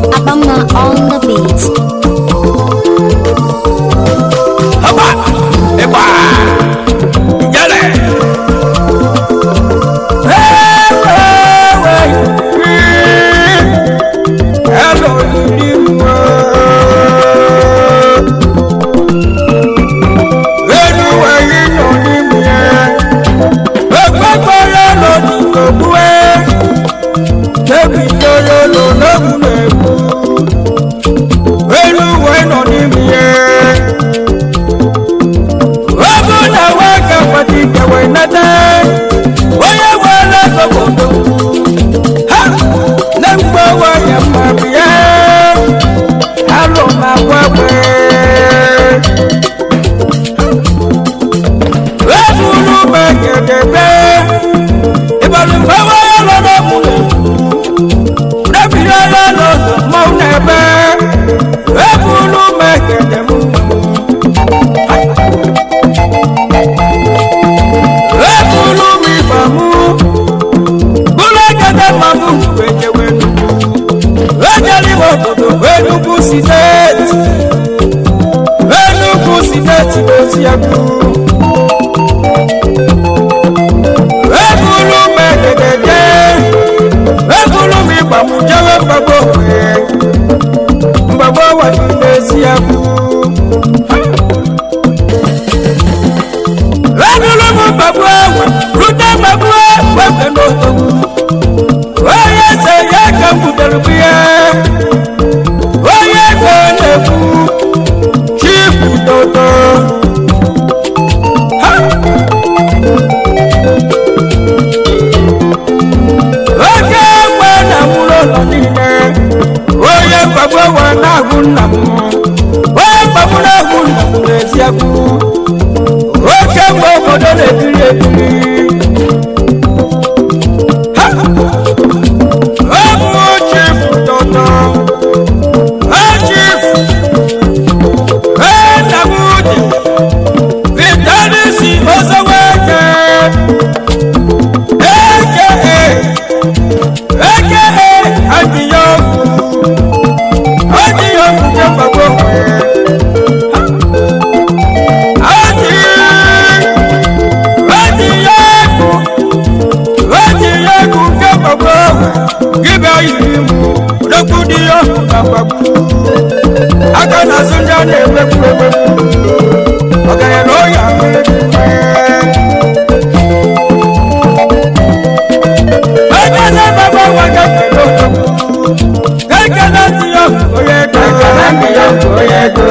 Abama on the beat. Haba, ịgba, ijele. Hello, Ilimwa. Enu wẹ̀yí nọ n'ime ya. Ekpekpere nọ n'ikogbu e. Ebidoro nọ n'egwu n'egwu. Enu wẹ̀ nọ n'ime ya. Obu na waka pati kewe nata Onye wele gogodo Ha! Na mgbe waya mabie Halo ma kwekwe Ebulu megedebe Ibalu mgbe waya lọrọ mule Nebire ya lọrọ mọ nebe Ebulu megedebe ebulu mi mamu bulagada mamu wejewenu ejeliwo dodo enugu sineti enugu sineti osiaku ebulu megedede ebulu mi mamu jewe mgbagbo we mgbagbo wadi n'esiaku. Ebulu mu babu ewe, rute babu ewe n'otogbu. Onye se ya ka m butere biya, onye ego na-ekwu, chifu dodo. Ha! Oke egbe na mụrụ ụlọ niile, onye mkpagbu ewe na-ahụ nna m, onye mkpagbu na-ahụ nna m n'eziokwu. oke mgbe obodo na-ebiri ebiri Ha! ọ bụ chifu tọtọ chifu enamudi vitanisi ozoweke eke eke adịyọgwụ adịyọgwụ nke gbagbo nwere Adi, adi yegu, adi yegu ke babo, gibe yiri mu, odogwu di yo na gbagbu. Aka na sunja na emebu emebu, ọgaya na oya mere n'ime. Aka na babo waga kele odogwu, keke na di yo oye do. Keke na di yo oye do.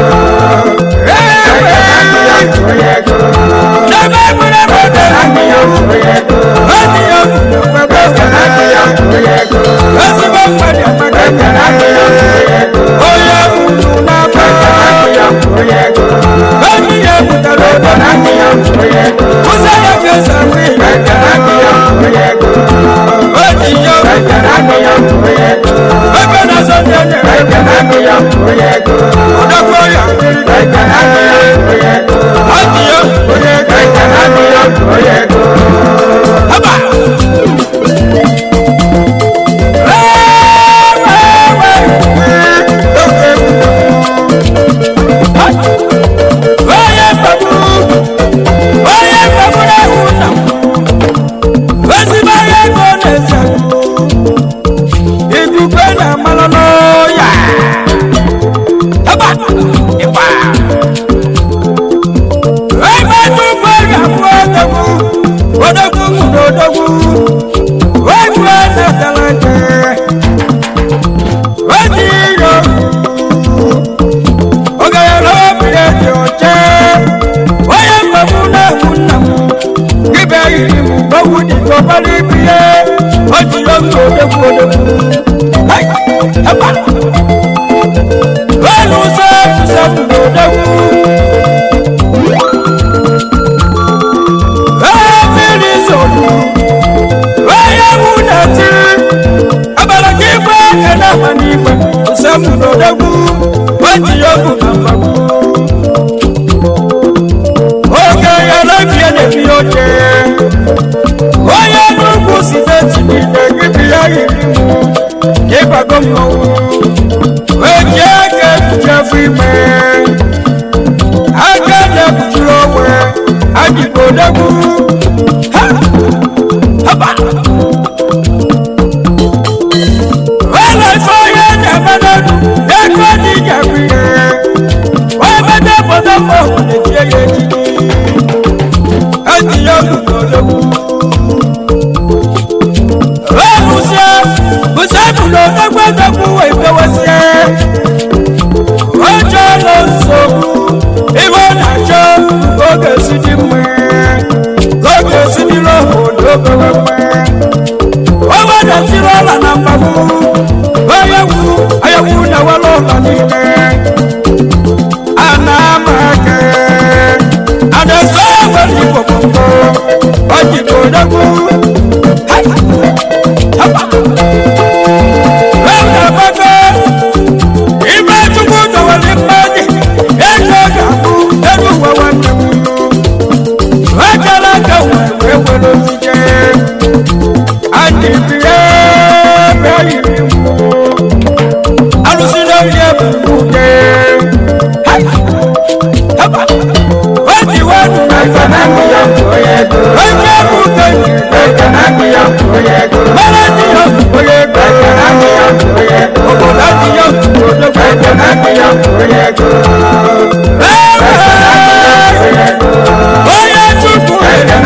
Igwe na-amalụ n'ọya. Haba! Ịgba! Ebe nnukwu ọrịa bụ odogwu, odogwu mụrụ odogwu, egwu na-atara nke, oji iro, ọgaranya obi dị ọcha, onye mgbagbu na-egbu nna m, ibe yiri m gbagbu dị ka ọbara ibu ya, o ji oge odogwu odogwu. Hai! Haba! Olu ụzọ ụzọ mụrụ odogwu. mmiri zoro onye wu na-etiri abalị ka igwe na-ama n'igwe nsogbu n'odogwu oji ogwu na mgbagwu oge ya na-ebie na-ebi oche onye n'ugwu si n'eti niile gị bi ya yiri m ịgbago mmọnwụ eji aka ekpuchefu ime aka na-ekpuchiri onwe ajibodegwu welefe onye na-emenedu ego dị jakwu ihe wee mede obodo mma obodo chie ya echichi etinye oludodegwu wee bụsie bụsie bụrụ odegwu edegwu wee bewesie oche na nsogbu ihe ọ na-achọ ka ọ ga-esi dị mma ka ọ ga-esi dịrị obodo obewe mma o wedatịrị ọla na mgbagbu onye wuru onye wuru na were ụlọ niile a na-ama aka a na-eso ewere igbo gbogbo o jibo odegwu na-agbago ime chukwu dọwere mmadụ ego ga-abụ elu ụwa nwanne m ekele aka wee wee were osike anyị bie bịa yiri mụ alụsị n'oyi ebu uke weji wenu na onye bụ uke mara ndị ya bụ onye ego obodo ndị ya bụ odogwu onye chukwu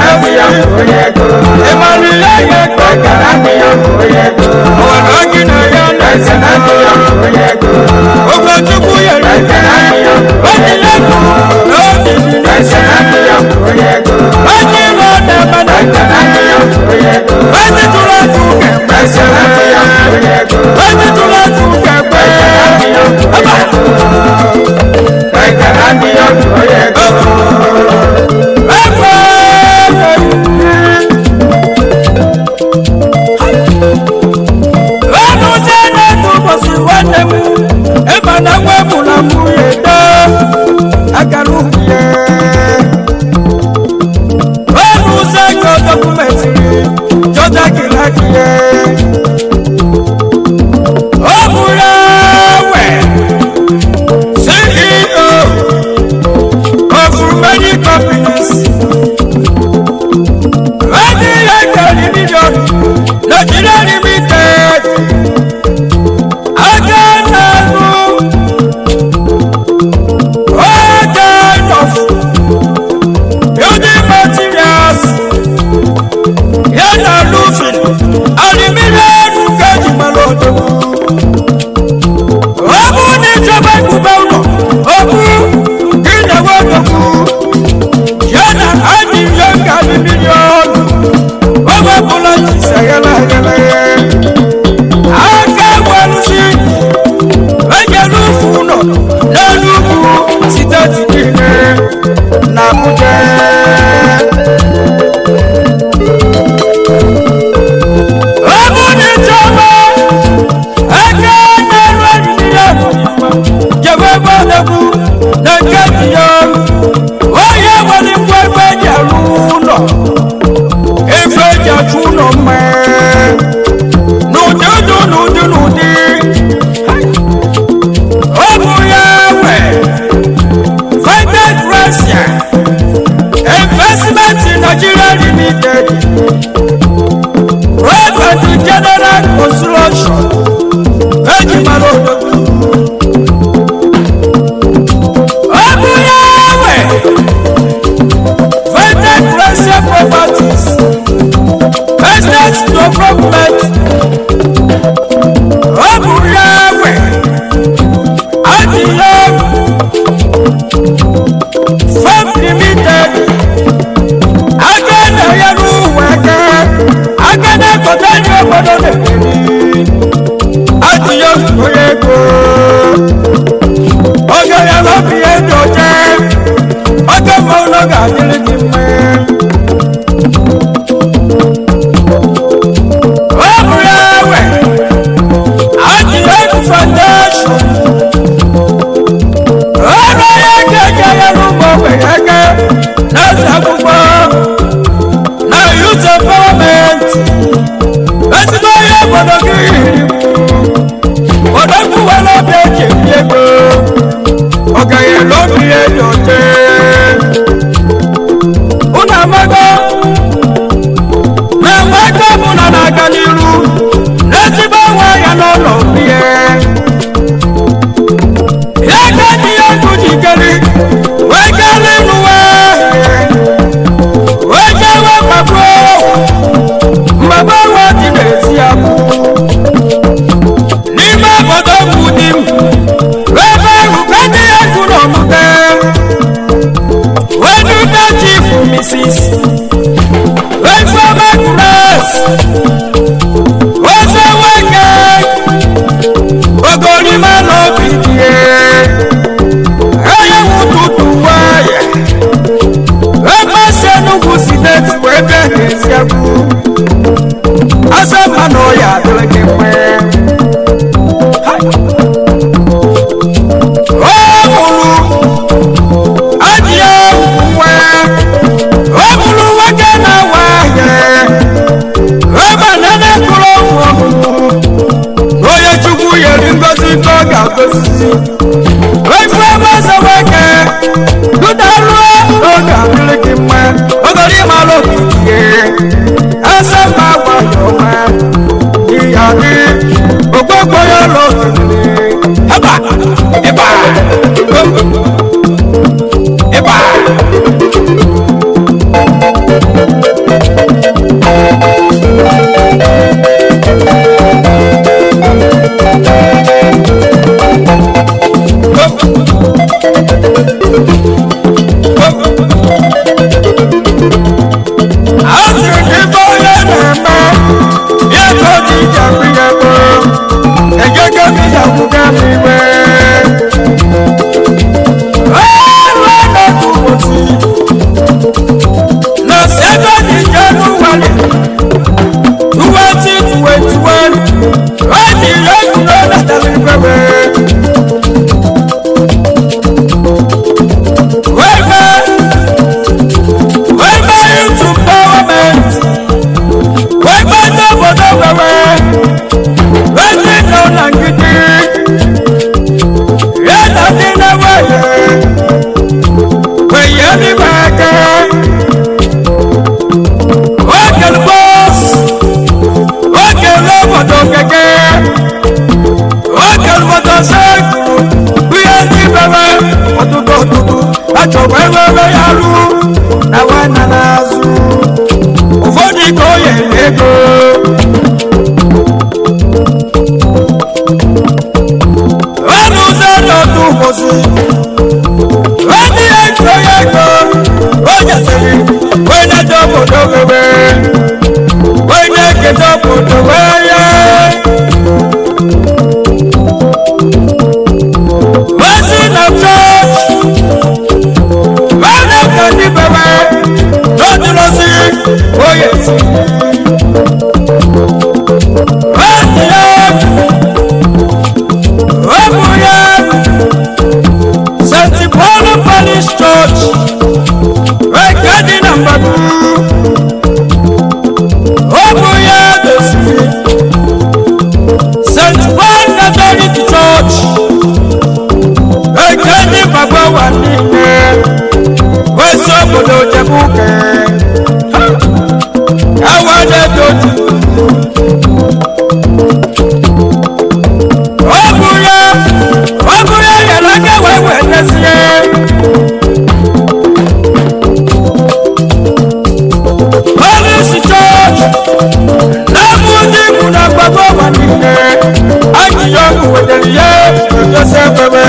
ịmara ihe ya ego ọwara gị na ya na ogwe chukwu yere onye ya bụ n'obi onye ilo na-eme na onye tụrụ atụ ga-eme onye tụrụ atụ ga-eme Ọnụzie na-etu ụbọchị nwanne m ịma na nwa mụrụ nwunye too agara uhie ọnụzie ka dọkụmentịrị chọta gịlaki ya ọ bụrụ ewe CEO of many companies Ready like million Nigeria limited Agananu All kind of building materials Yana roofing Aluminium Kaji Malodo Obu ni ìjọba ìgbùgbà ụlọ Obu Gị na-ewe ọdọkwu Yana adị ihe nga aluminium Oge ọbụla jisi aghara aghara aka gwarụsi enyere ufu ụlọ n'elu ugwu steeti niile na Abuja ọ bụ na ịchọba aka na-eru eriri ya jebe ebe odegwu na nke dị ya onye nwere ngwa ebe eji arụ ụlọ efe eji achụ ụlọ mma n'ụdị ụdị n'ụdị n'ụdị ọ bụ ya nwe vital russia investment in nigeria limited road and general construction eji mara odogwu ọ bụ ya nwe vital russia properties estate development ọ bụ ya nwe adịghị farm limited aka na-enyere ụwa aka aka na-ekọta ndị obodo na-emeri adịghị onye ego oge ya na obi ya dị ọcha oge ma ụlọ ga-adịrị gị mma ọ bụ ya nwe adịghị foundation ọrụ ya ga-eje ya n'ụmụ ogbenye aka na-eze akwụkwọ na youth empowerment ezigbo onye obodo gị odogwu were obi eji Genesis Ifeoma Grace Ose Weke Ogorima n'obi die Onye nwụtụtụ nwayọ Emasị Enugu steeti wee bịa n'Eziagwu Asa mmanụ ya adịrị gị mma O mụrụ ajịa nwa O mụrụ nwoke na-awa ahịa Ebe na na-ekụrụ ụmụ ọmụmụ onye chukwu yeri ngozi ka ọ ga-agozi efu ebe ọzọ nwoke dụdaruo oge adịrị gị mma ogori ịmara okike ese mma gwara ọma ihe adị ogbogbo ya ụlọ okiriri ịba ịba ịba asị gị bụ onye na-eme ya ka ọ dị ije akpịrị ego ejego m ije akwụkwọ m iwe ọrụ n'otu ụbọchị na sego dị January 2021 ọ dị egwu na ọ natara ikwebe wee mee wee mee youth empowerment wee mee ndị obodo wewe wee ndị nọ na ngidi ya na ndị na-enweghị wee yie n'ime aka oge bọs oge obodo keke oge obodo sekuru ihe ndị bebe ọtụtụ ọtụtụ achọkwa ewebe ya rụ na nwanna n'azụ ụfọdụ ike o nyere ego ọnụ ụzọ n'otu ụbọchị onye ihe ntụ ya ego o nyesịrị onye dị obodo wewe onye eketa obodo wee ya ozi na chọọchị onye ka ndị bewe n'ọdụrọzi onye si onye ya ọmụ ya st paul parish church nke dị na mgbadu ọmụ ya doziri st paul catholic church nke dị gbagbawa niile wesi obodo jebuke awadedoju ọ bụ ya ọ bụ ya nyere aka wee wetezie polisi chọọchị na-abụ ndị ikwu na mgbagbo ụwa niile ajụjụ ọkụ wetara ya egosi ekwebe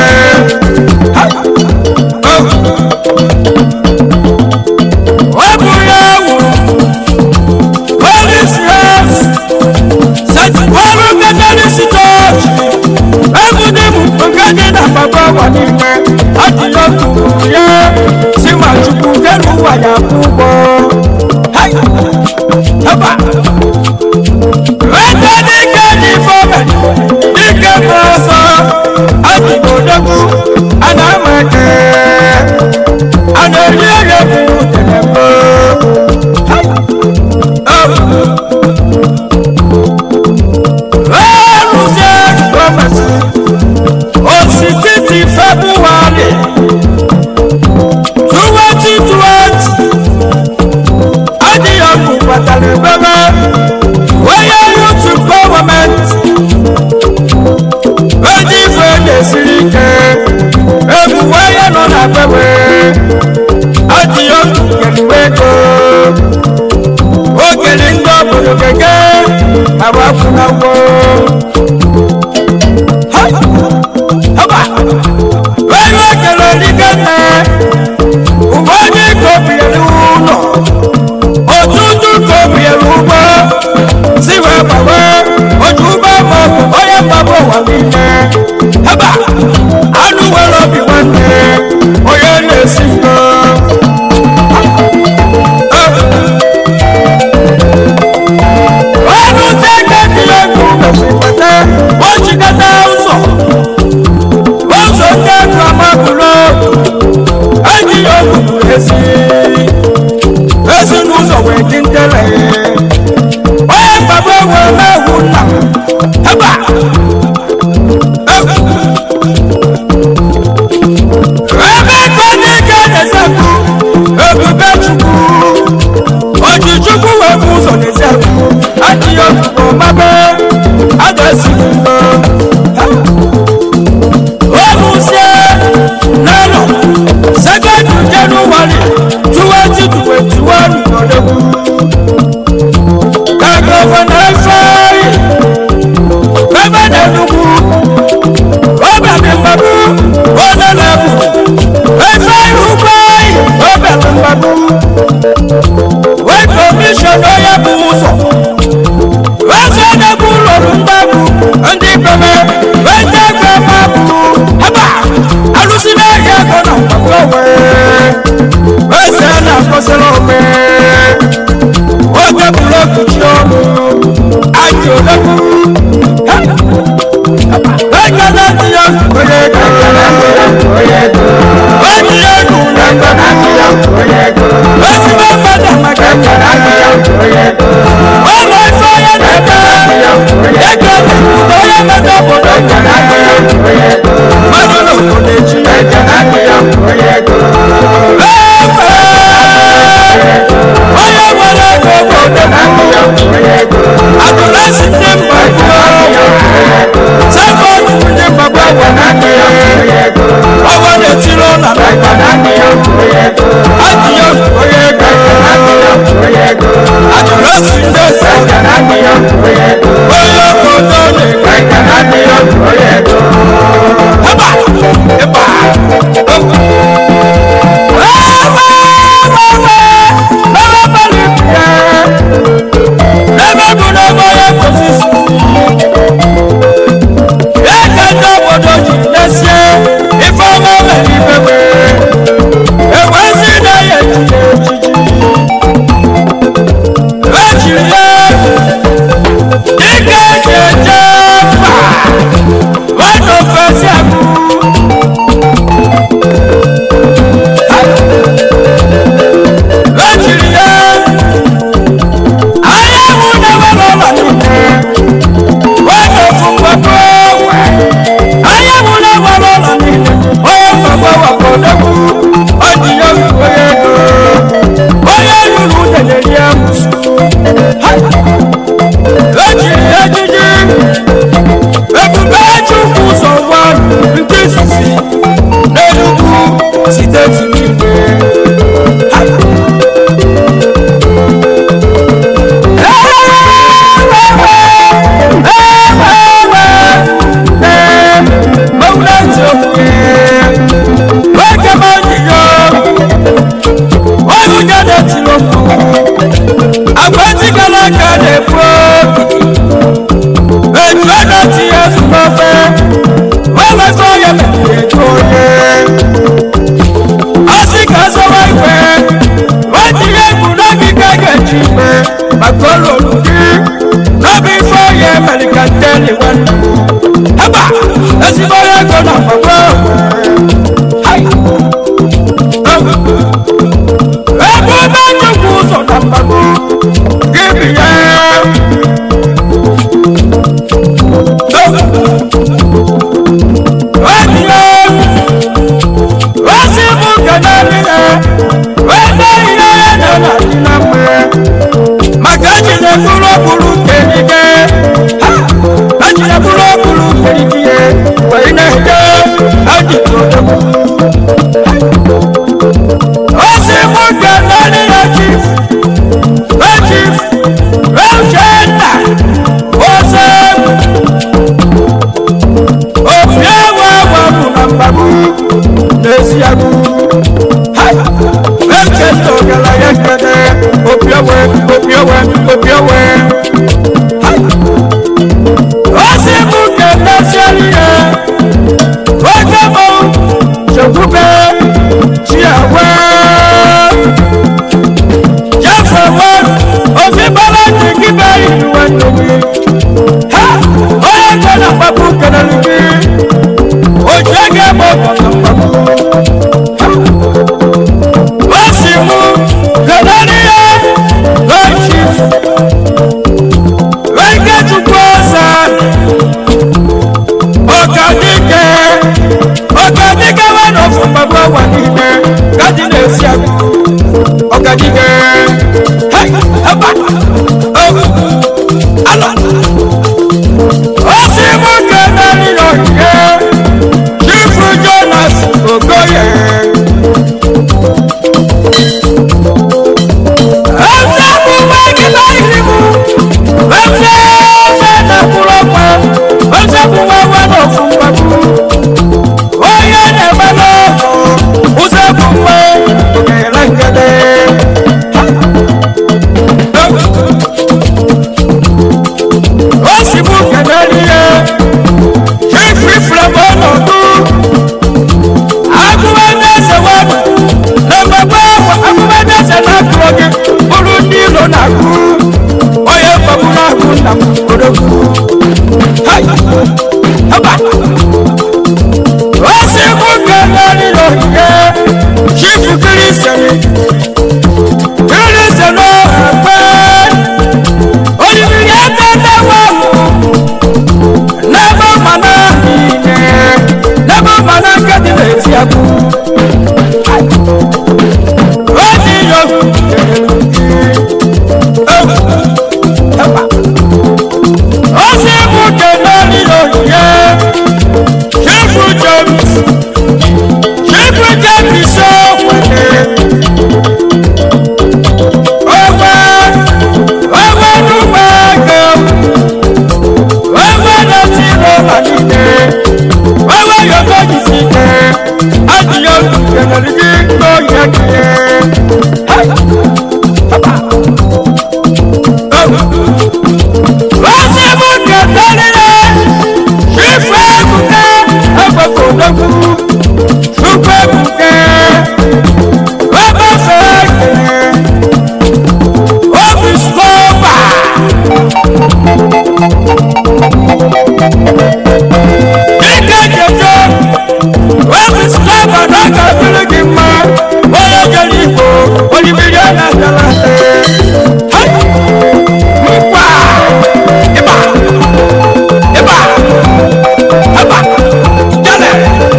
ọ bụ ya wuru polisi has ọrụ mekanisi chọọchị ebụdị m nke dị na mgbagbo ụwa niile ajụjụ ọkụ ya si ma chukwu nke n'ụwa ya kwụ ụgwọ Hai! Haba! Ebe dike dị fọme, dike bụ ọsọ, adịghị odogwu, a na-ama eke, a na-eri eri ebi n'utere mbụ. Hai! Oh! Erụzie gọọmenti, osititi Febụwarị 2020 adịghị ọkụ kpatara ebebe onye yutu gọọmenti eji ife na-esiri ike ebu onye nọ na bebe adịghị ọkụ keriwe ego ogeri ndị obodo keke agbapụ na ngwo haba onye okere dike nne ụfọdụ ike obiere ụlọ dele onye mgbagbo ewe mewu nna eba ebe ka n'ike na-ezekwu ebube chukwu oji chukwu wee bụ ụzọ na-ezekwu adịghị ọkụkọ mabe a ga-esi mgbe olùsẹ nánà sẹkẹndì january twenty twenty one ọdẹkù kàkọfọnà fẹẹyì bẹbẹ dẹnukù ọbẹ mi mbàbú ọdẹlẹkù ẹfẹ ìhùbẹyì ọbẹ mi mbàbú wẹ kọmíṣọnà yẹ kú sọ wẹsẹ dẹkù lọrù mbàbú ndí pẹmẹ wẹjẹ gbẹ mbàbú haba alusina yẹ kọnà mbàbú wẹsẹ nà kọsẹlẹ ọmẹ wọjẹ búlọọkù tí ó mú àjò dẹkù wẹjẹ náà ti yọ kọyẹ kọ wẹjẹ yẹ kù nàgbà wẹsẹ bẹ bẹ dàmà kẹkẹ wọ́n lọ sọ yẹ dẹ́gbẹ́ ẹgbẹ́ lọ́yẹ mẹ́ta bọ̀dọ̀ mọ́tò ló kò lè jí onye nwere ego bọ̀dọ̀ adọlẹ́sì ní mbàgbọ́ sẹ́fọ̀nù ní mbàgbọ́ wọ̀ ọwọ́ lè ti lọ nà adìyẹ onye ego adọlẹ́sì ní ẹsẹ̀ onye bọ̀dọ̀ lè Haba! Eba! Wọ́n ò fẹ́ sí àbúrò. lọ́jìrì yẹn ayéwu náwó lọ́la nìyẹn wọ́n yọ fún gbogbo wẹ̀ ayéwu náwó lọ́la nìyẹn wọ́n yọ gbogbo wà kó dẹ́kun ọdún yóò fi wọ́yẹ lò wọ́yẹ lùlù tẹ̀lé ní ẹ̀mùsù lọ́jìrì yẹn jíjí ebube chukwu sọ wá nke sisi n'enugwu siteti n'igwe. Magololugi, n'obi ifo ye melikanteli nwanne haba ezigbo onye ego na mgbagbo ebe ebe nyekwu ụzọ na mgbagbo gị bi ya Wadi ya wasi bụ kenali ya wede ihe ya na na dị na mgbe maka ejide bụrụ ọbụrụ kenige ha ejide bụrụ ọbụrụ kenige wee na-ede ejide odogwu osi mụ kenali ya chief wee chief wee uchenna ose obi ewe ewe bụ na mgbagbu n'ezi agụ echeta ọgaranya nkede obi ewe obi ewe obi ewe osi mụ kenesieli ya oge mụ chekwube chiawe jefewe ofi bala jigibe iwe ndomi ha onye nke na mgbagbu kenere gị ojú ẹgẹ mọ kọkọkọ wọ́n sì mú kẹlẹ́rìíyẹ lọ́ọ̀ṣì ụwa niile gaji na-esi agụ ọgadige hei heba oh alo osi mụ nke nari n'ogige chifu jonas okoye eze bụ nwa gị n'ahịrị mụ eze eze na-akwụrụ ọkwa eze bụ nwa nwa n'ofu mgbagbu onye na-emela ọgụ ụzọ bụ mgbe nyere ngede o si mụ kenere ihe ififure m ọnọdụ agụmedeze wadụ na-emegbe agụmedeze na-akụrụ gị bụrụ ndị ilo na-akụ onye mgbagburu ahụ nna m odogwu Hai! Haba! osi mụ kenere n'ogige chifu kirisiri kirisiri ọhụrụ olùbírí ẹgbẹ́ wà mú lẹ́bọ̀ mọ̀nà nìyẹn lẹ́bọ̀ mọ̀nà kẹ́tì lè ti ẹ̀kú. ó ti yọ ó sì mú kẹ̀lẹ́ nílò yẹ ṣífù james ṣífù james sọ́wọ́lẹ̀ ọwọ́ ọwọ́ dúpẹ́ gẹ̀ẹ́wò ọwọ́ lọ sí rọ́bà nílẹ̀ ọwọ́ yọ̀tọ̀ yìí sí kẹ́ adìyẹ olùkẹ́lẹ́ ní tó yẹ kẹ́ wọ́n sì mú kẹ̀kẹ́ nílẹ̀ fífẹ́ ẹ̀kúkẹ́ ẹ̀fọ́kọ̀ lọ́kù fúnpẹ́ ẹ̀kúkẹ́ wọ́n bá fẹ́ kẹ́ ọ́fíìsì kọ́ọ̀bà. Ike jẹjọ, ọ́fíìsì kọ́ọ̀bà náà kà fílẹ̀ kí n mọ, wọ́n yẹ jẹ́ ìbò, olùbíyà náà tẹ̀lé tẹ̀. Mpa! Ịba! Ịba! Ịba! Jale!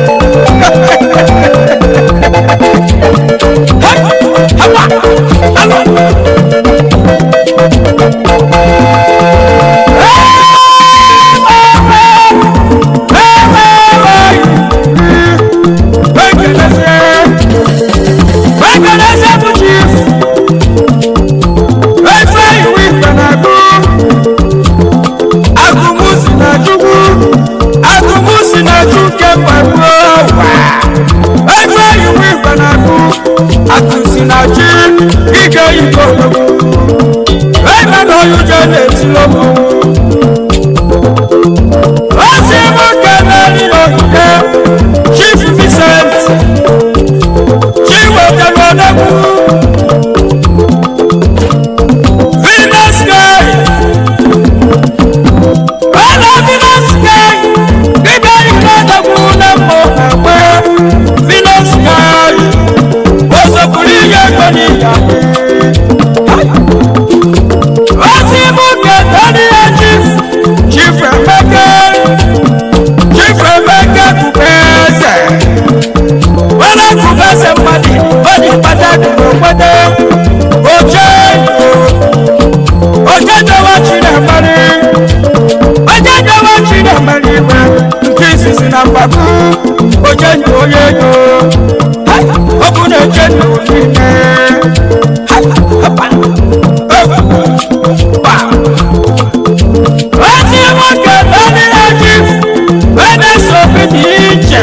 Ịba! Alo! Atụsinachi ike iko ebe na oyuje na-eti lomo Osi mú kẹ́mẹ́rì lókè Chief Vincent Chiwetelu Odegwu Venus Sky Ọ̀nà Venus Sky Gbígbé ìlú Odegwu na mbụ ẹ̀gbẹ́ Venus Sky Ozopụrụ ihe ego n'ịya Osi mú kẹ́mẹ́rì ya Chief Chief Emeka Chief Emeka Kubeze Wala Kubeze mmadụ Odi kpatatu n'okwete Oche Oche dowa Chinemere Oche dowa Chinemere iwe Nke izizi na mgbagbu Oche ndụ onye ego Hai! Okwu na-eche ndụ niile Hai! Hapa! Oh! Ba! Ozi nwoke lórí ẹjí bẹ́ẹ̀ sọ̀bí ní ìjẹ́.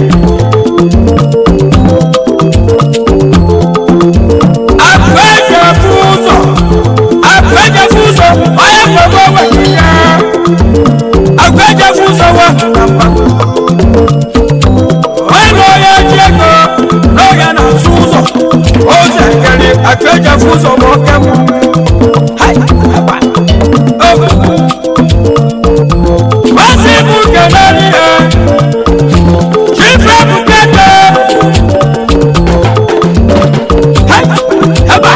Àpéjọ fúnzọ̀, àpéjọ fúnzọ̀, ọyẹ gbogbo wà níyà. Àpéjọ fúnzọ̀ wà nàpà. Wọ́n lọ yẹ jẹ́gọ̀ lọ́yà nà fúnzọ̀. Ó sì kẹ́lẹ́ àpéjọ fúnzọ̀ wọ́n kẹ́mu. Háì, àpá. Ó. Wasi mukenani ya Chifre mukete Hai, haba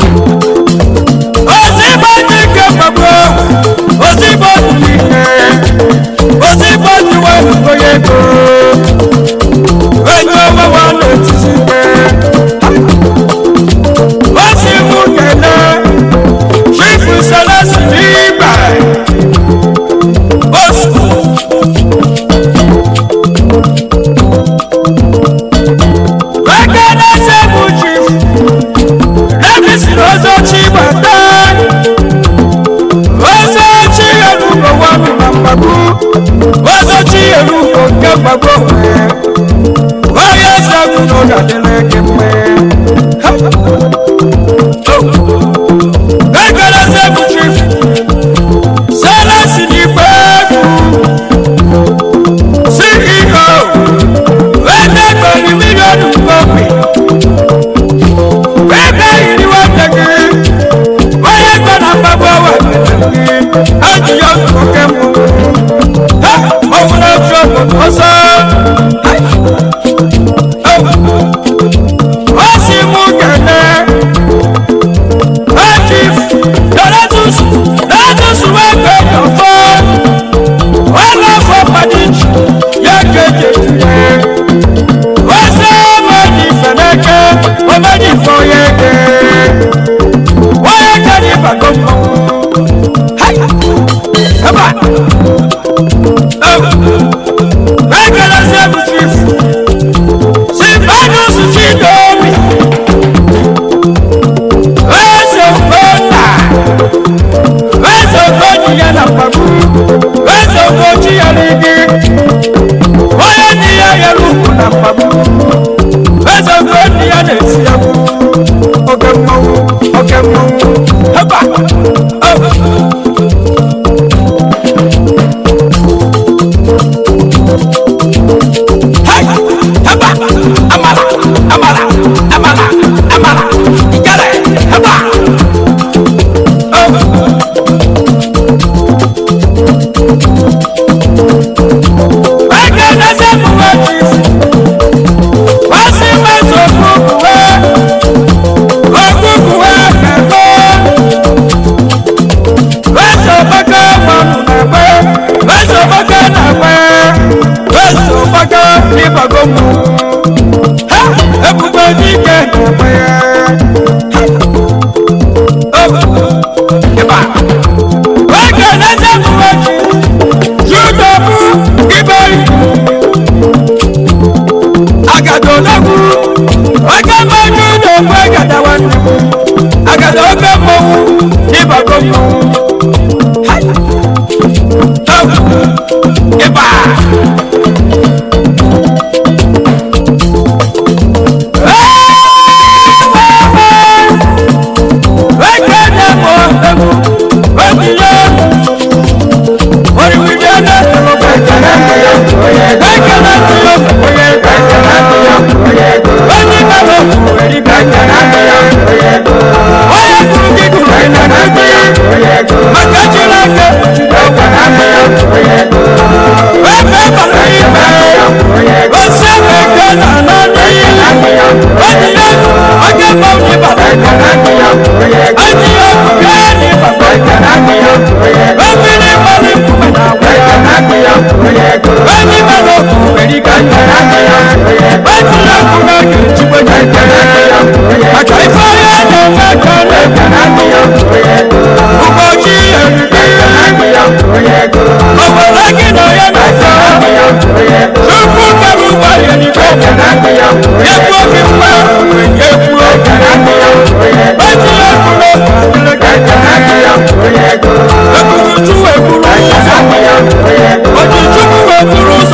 Ozibo nike mabro Ozibo nike Ozibo niwe nukoyeko Enyo wawa neti ga-adịrị gị mma ekeleze bụ chief selesi n'igbe egwu ceo wete gberi miliọnụ mgbomi ebe yiri nwata gị onye gọ na mgbagbo ọwa gị ajụ ya oke mbụ ha ọwụrụ otu obodo ọsọ ọ si mụ kene Chief Donatus Donatus wẹ́gbẹ́ yọ̀fọ́ wọ́n lọ fọ padìjì yẹ kéde tuyẹ. wọ́n sẹ́ ọmọdé fẹ̀lẹ́kẹ́ ọmọdé fọ yẹ kẹ́. wọ́n yẹ kẹ́ ní bàgọ́ mọ́. ẹ̀bà ẹ̀kẹ́ lọ sí ẹ̀bù chief. Silvanus Chidomi. Wezo kona Wezo koni ya na pabu Wezo kochi ya ligi Oya ni ya ya luku na pabu Wezo koni ya nesi ya mu Oke mou, oke mou Heba Oh Hai, heba, amala, amala, amala, amala, igale, heba. Ege nase muwe chief, wasi meso kukuwe, okukuwe kekwe. Weso baka manu nakwe, weso baka nakwe, weso baka nibagomu. Ha, ebube dike nakwe. Iba. Ege nase muwe chief, yudobu iberi. agado nagu oge mmanụ na-ekwe agada nwanne m agada oge mmọnwụ n'ịbago mmọnwụ Hai! Oh! ịba Eke na-emo egwu, ojije, oriwiri na-emo Maka ife onye na-eme ka ọ na-eme ụbọchị eriri obodo gị na onye na-asa tupu kere ụgbọ ya n'igwe ekwu oge mgbe wenye kwuo eti ya kwuru ekwuru chukwu ekwuru ụzọ oji chukwu ekwuru ụzọ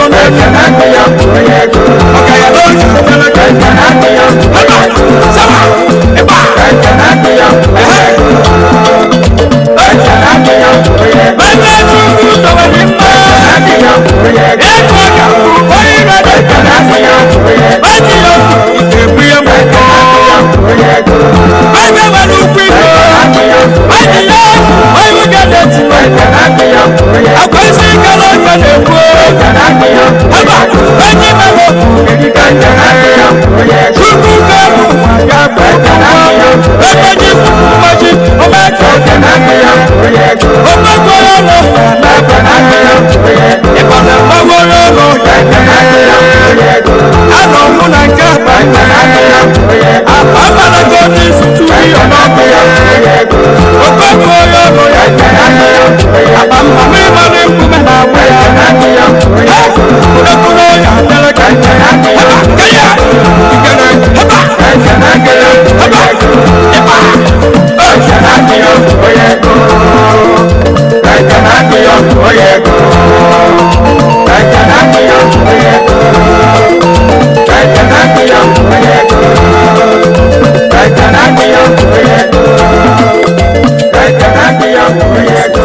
ọkaya n'oge ebe sama ịba ebe chukwu dọwere mma ego ka onye na-ede eti ya ebu ya mụkọ ebe nwere ukwu iko eti ya onye ga na-eti akwa isi gara ọka na-ekwu ebe enyi onye